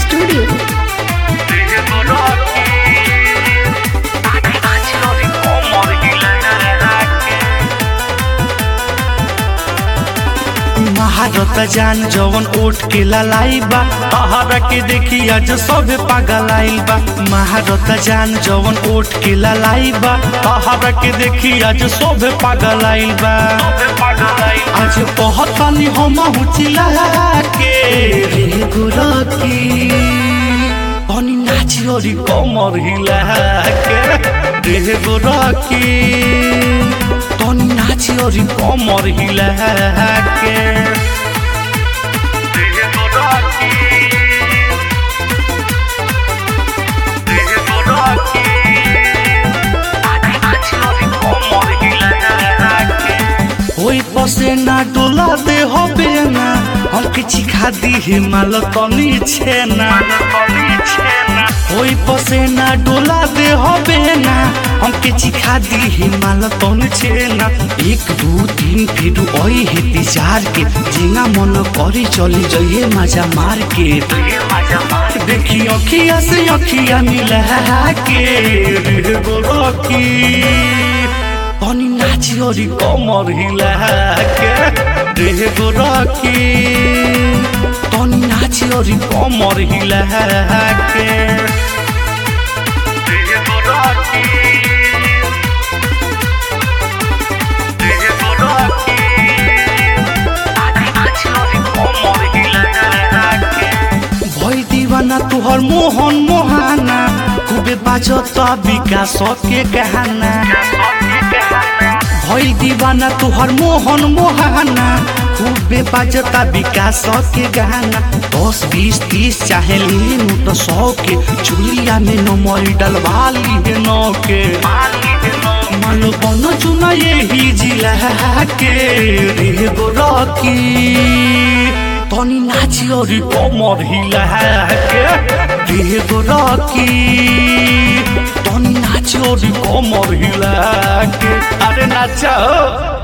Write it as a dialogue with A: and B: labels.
A: Studio.
B: महारत जान जवन ओठ के ललाई बा तहरा के देखी आज सब पागल आइल बा महारत जान जवन ओठ के ललाई बा तहरा के देखी आज सब पागल आइल बा आज पहतानी हम चिल्ला के रे गोरकी अनि नाची ओरी कमर हिला के रे गोरकी तनी नाची ओरी कमर हिला के ओई पसे ना डोला दे हो बेना हम किछि खा दी हिमाल तनी छेना ओई पसे ना डोला दे हो बेना हम किछि खा दी हिमाल तनी छेना एक दू तीन फिर ओई हेती चार के जिंगा मन करी चली जइए मजा मार के देखी अखिया से अखिया मिला के रे गोरकी तनी नाची ओरी कमर हिला के रे गोरकी तनी नाची ओरी कमर हिला के भई दीवाना तुहर मोहन मोहाना खूबे बाजता विकास के गहना भई दीवाना तुहर मोहन मोहाना खूबे बाजता विकास के गहना दस बीस तीस चाहे लीनू तो सौ के चुलिया में नमर डलवा ली है नौ के मानो बनो चुना यही जिला के रे गोरकी तनी नाची ओरी कमर हिला के रे गोरकी तनी नाची ओरी कमर हिला के अरे नाचा हो